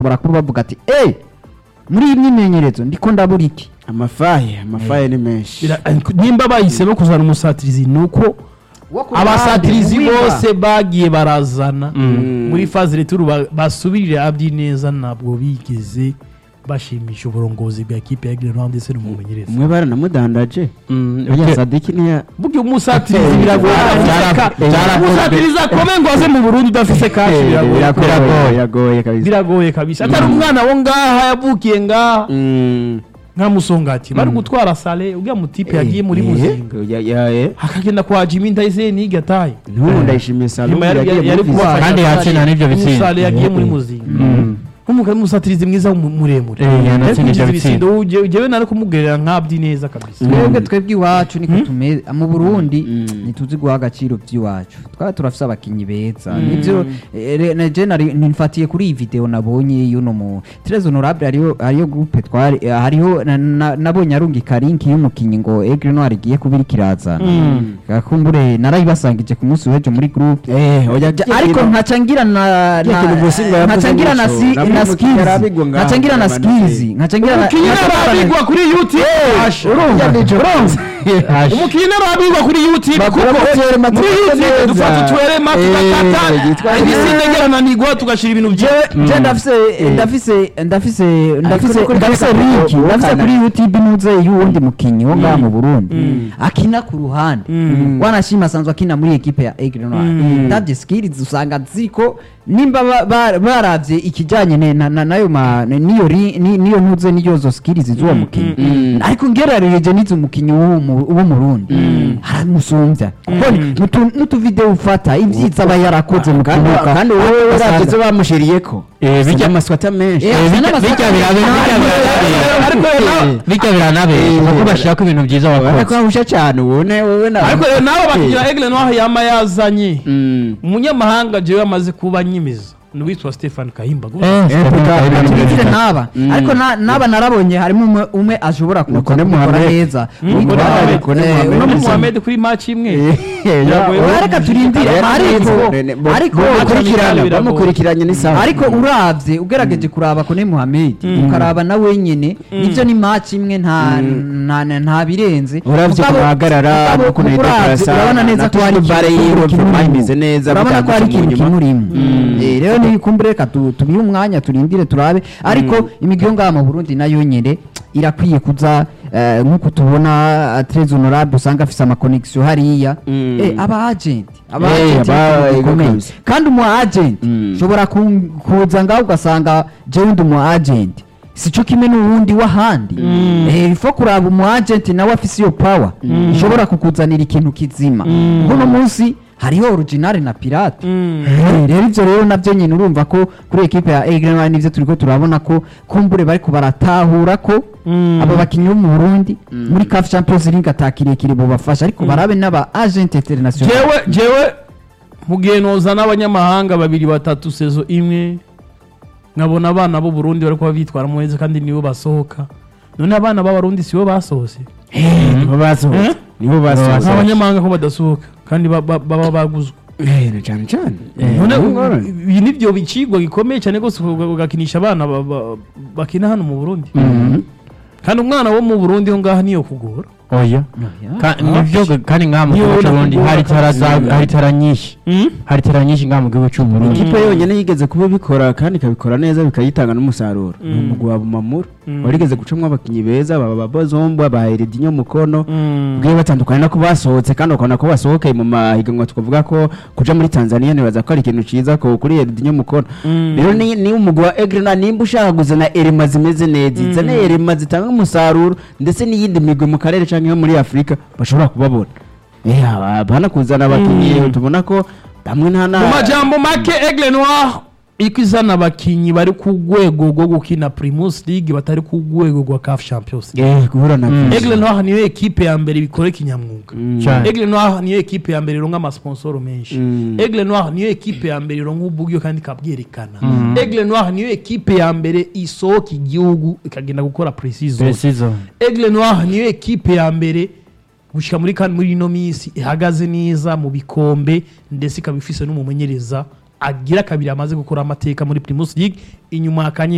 bashobora kuba bavuga ati eee muri iyi myimenyerezo ndiko ndabura iki amafaye amafaye ni menshi Bira- nimba bahisemo kuzana umusatirizi ni uko abasatirizi bose bagiye barazana muri faze returu ba- basubirire abyi neza ntabwo bigeze bashimisha uburongozi bwa kipe ya Grenoble ndetse n'umumenyereza umwe baranamudandaje Mm, burya okay. sadiki niya burya umusatirizi biragoye Byara- Ka- byarakozwe. umusatirizi akomeye ngo aze mu burundi udafise kashi biragoye biragoye biragoye kabisa biragoye kabisa atari umwana wo ngaha yavukiye ngaha Mm. nka musongati bari gutwara sale uriya mutipe yagiye muri Eh, muzinga ya- ya- eh. akagenda kwa jimi ndayizeye niga ataye n'ubu ndayishimiye salo Nyuma yari- yagiye yari muri kuba- visa. kandi yakina n'ibyo bitsinda. umusale yagiye muri muzinga nk'umugabo w'umusatirizi mwiza w'umu- muremure Eh, yanatsinda Ariko ibyo ugize bitsinda. ibitsindo uje- ujyewe nari kumugerera nk'abdi neza kabisa twebwe twebwe iwacu niko tumeze mu burundi ntituzi guha agaciro by'iwacu twaba turafise abakinyi beza nivyo eh, re- na je nari- nifatiye kuri iyi video nabonye y'uno mu Tres Honorable hariyo hariyo groupe twari eh, hariho na- na- nabonye arungika link y'umukinyi ngo Aigle Noir igiye kubira kirazana gakumbure narayibasangije ku munsi w'ejo muri groupe Eh, oya, Ja- kiya ariko kintu- nkaca ngira na kiya kintu Bosi ngo yavuze nkaca ngira na nico. si- Nabwo na umukinyi skills yarabigwa ngaho, nkaca ngira na yamanutse. skills nkaca ngira na umukinnyi nkaca ngira na- arabigwa kuri yuti urumva urumva umukinnyi arabigwa kuri yuti Bakora kuko moteri, moteri muri yuti neza. dufata utwerema Eh, tugakata yitwa- ibisigerananirwa tugashyira ibintu bye je ndafise ndafise ndafise ndafise no kuri ndafise kuri link kuri ndafise kuri kuri YouTube nuze y'uwundi mukinyi wo ngaha mu Burundi akina ku ruhande wanashima asanzwe akina muri equipe ya Aigle Noir ndavye skills usanga ziko nimba ba- ba- baravye ikijanye ne- na- na- nayo ma niyo ri- ni- niyo ntuze niyo zo skills z'uwo mukinyi ariko ngerarereje n'izo mukinyi w'uwo mu- w'u Burundi haramusumbya kuko n'utu- n'utuvideo ufata ivyiza aba yarakoze mu kandi kibuga kandi wowe asanga- uravye izo bamushiriyeko Eh, bijya- amaswata menshi Eh, Eh, bijya- n'amasaka- bijya birabe bijya birabe ariko rero bijya biranabe kuko bashaka ibintu byiza urabona ko wakoze ahusha cyane ubone wowe na ariko rero nabo bakigira Aigle Noir yama yazanye Mm. umunyamahanga jewe amaze kuba nyimiza n'uwitwa Stefan Kahimba gusa. Eh, Stefan turindire n'aba ariko na- n'aba narabonye harimo umwe umwe ashobora kuza Kone kubikora Mohamed. neza Kone Witwa- Mohamed. Kone eh, Mohamed. uno uno musa- Mohamed kuri match imwe Eh, Biragoye. ya- reka turindire Rero ariko ne- ne- bo- ariko bamukurikirana biragoye. bamukurikiranye ni sawa ariko uravye ugerageje kuraba kone Mohamed ukaraba na wenyene nivyo ni match imwe nta nta nta- nta birenze uravye Mugabo- kuhagarara mugabo no kunahita uravye kurasa urabona neza ko hari bare ikintu yiwe kimurimo. Papa imeze neza urabona ko hari bitanditse mu ikintu nyuma. kimurimo Eh, rero nibikumbure reka tu- tubihe umwanya turindire turabe ariko imigwi yo ngaha mu Burundi nayo nyene irakwiye kuza eh, nk'uko tubona Tres Honorable usanga afise amakonegisiyo hariya Mm. Eh, aba agent aba Eh, agent aba- ni ikintu gikomeye. kabisa. kandi umu agent Mm. ushobora ku- kuza ngaho ugasanga jewe ndi umu agent sico kimwe n'uwundi w'ahandi Eh, ifo kuraba umu agent nawe afise iyo power ishobora kukuzanira ikintu kizima uno munsi hariho original na pirate Eh, rero ivyo rero navyo nyine urumva ko kuri ekipe ya Aigle Noir nivyo turiko turabona ko kumbure bariko baratahura ko aba bakinyi bo mu Burundi muri CAF Champions League atakirekire bobafasha ariko barabe n'aba agent international jewe jewe mugihe noza n'abanyamahanga babiri batatu sezo imwe nkabona abana b'u Burundi bariko babitwara neza kandi nibo basohoka none abana b'abarundi sibo basohotse nibo basohotse Eh? nibo basohotse abanyamahanga ko badasohoka kandi ba- ba- baba baguzwe Eh, na cyane cyane none Eh, u- ngorane. ibi nivyo bicigwa gikomeye cyane rwose uga- ugakinisha abana ba- ba- bakina hano mu Burundi kandi umwana wo mu Burundi ho ngaha niyo kugora oya Ka- nivyo ga- kandi ngaha mu Niyo gihugu ubona c'uburundi kugora hari tara kabisa. za- hari tara nyinshi hari tara nyinshi ngaha mu gihugu c'uburundi ikipe yonyine yigeze kuba bikora kandi ikabikora neza bikayitanga n'umusaruro ni umugwi wa bumamuru warigeze gucamwo abakinnyi beza baba babozombo ba eredinyo mukono bwiye batandukanye no kuba basohotse kandi ukabona ko basohokeye mu mahiganwa tukavuga ko kuja muri tanzania nibaza ko ari ikintu ciza ko kuri eredinyo mukono rero ni ni umugwi wa egrena nimba ushaka kuzana erema zimeze neza izane erema zitanga umusaruro ndetse n'iyindi migwi mu karere canke yo muri afurika bashobora kubabona Eh, aba- bana kuzana abakinnyi tubona ko bamwe nta na mu majambo make Aigle Noir iko izana abakinyi bari ku rwego rwo gukina Primus League batari ku rwego rwa CAF Champions League Eh, guhura na Aigle Noir niyo ekipe ya mbere bikora kinyamwuga Cyane. Aigle Noir niyo ekipe ya mbere ironka amasponsoro menshi Mm. Aigle Noir niyo ekipe ya mbere ironka uburyo kandi ikabwerekana Aigle Noir niyo ekipe ya mbere isohoka igihugu ikagenda gukora precision precision Aigle Noir niyo ekipe ya mbere gushika muri kandi muri ino minsi ihagaze neza mu bikombe ndetse ikaba ifise n'umumenyereza agira kabiri amaze gukora amateka muri Primus League inyuma ya Kanye